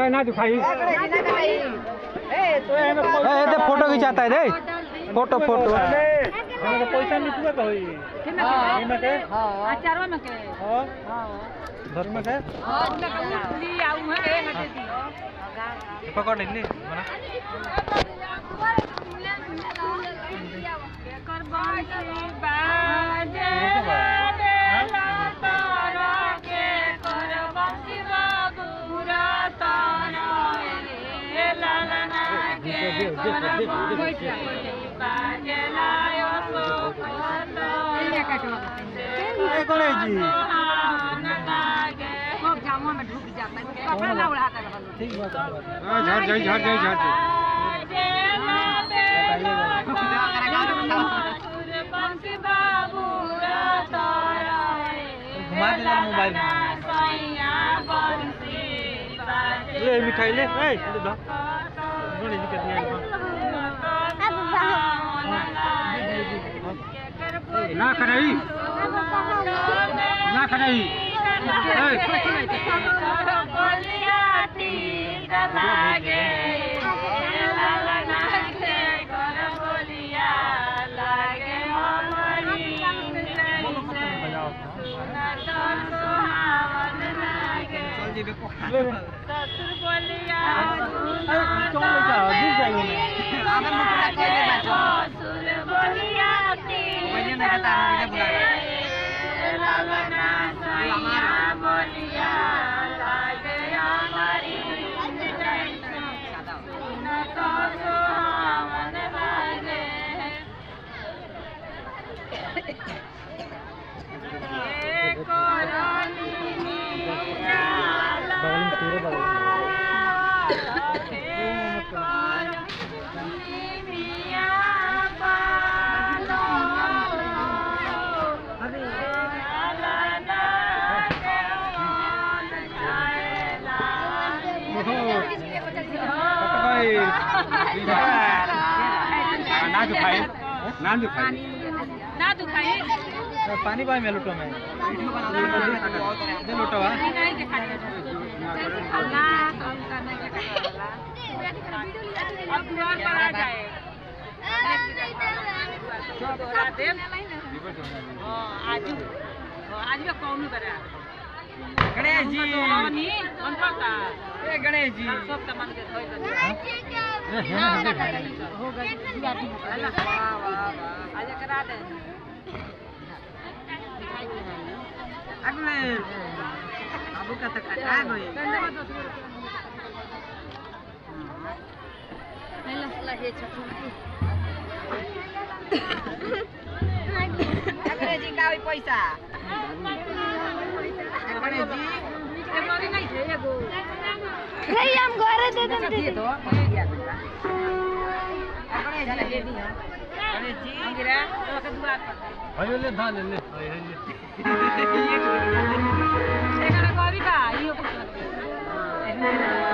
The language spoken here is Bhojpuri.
ए ना दिखाई ए दे फोटो खिंचाता है दे फोटो फोटो हमरा के पैसा निकले तो होई इमे के अचारो में के हां घर में के हां ली आऊ है के हटे दी पकड़ ले मना कर बांसी बाजे बेला तारा के कर बांसी बाबूरा तारा ए लालना के कर बांसी बाजे लायो सो खाता ए गणेश जी खूब जामुआ में ढुक जाता है कपड़ा ना उड़ाता रहलो ठीक बात हां झड़ जाई झड़ जाई झड़ जाई घुमा दे यार मोबाइल ले मिठाई ले ए ले दा गणेश जी के दिया ना खड़ाई ना खड़ाई चल जी देखो ले ले चल ले जा गिर जाएंगे भैया ने कहता है भैया बुला बगल में तेरे बगल में ना जो खाए ना जो खाए ना दुखाई पानी पाए में लुटो में दे लुटो वा नहीं दिखाई ना काम करने के करला अब द्वार पर आ जाए दोहरा दे हां आज आज में कौन बरा गणेश जी नी कौन पड़ता ए गणेश जी सब सामान के धोई दे ए है ना दे भाई हो गई दिवाली वाह वाह वाह आज करा दे अगले बाबू का तो कटा गई गणेश जी का होई पैसा गणेश जी एगो नहीं थे एगो नहीं हम घरे दे देते दिए तो गणेश जी दे दी गणेश जी गिरा तो के दुआर पर अरे ले धा ले ले एकरा गरी का इहो कुछ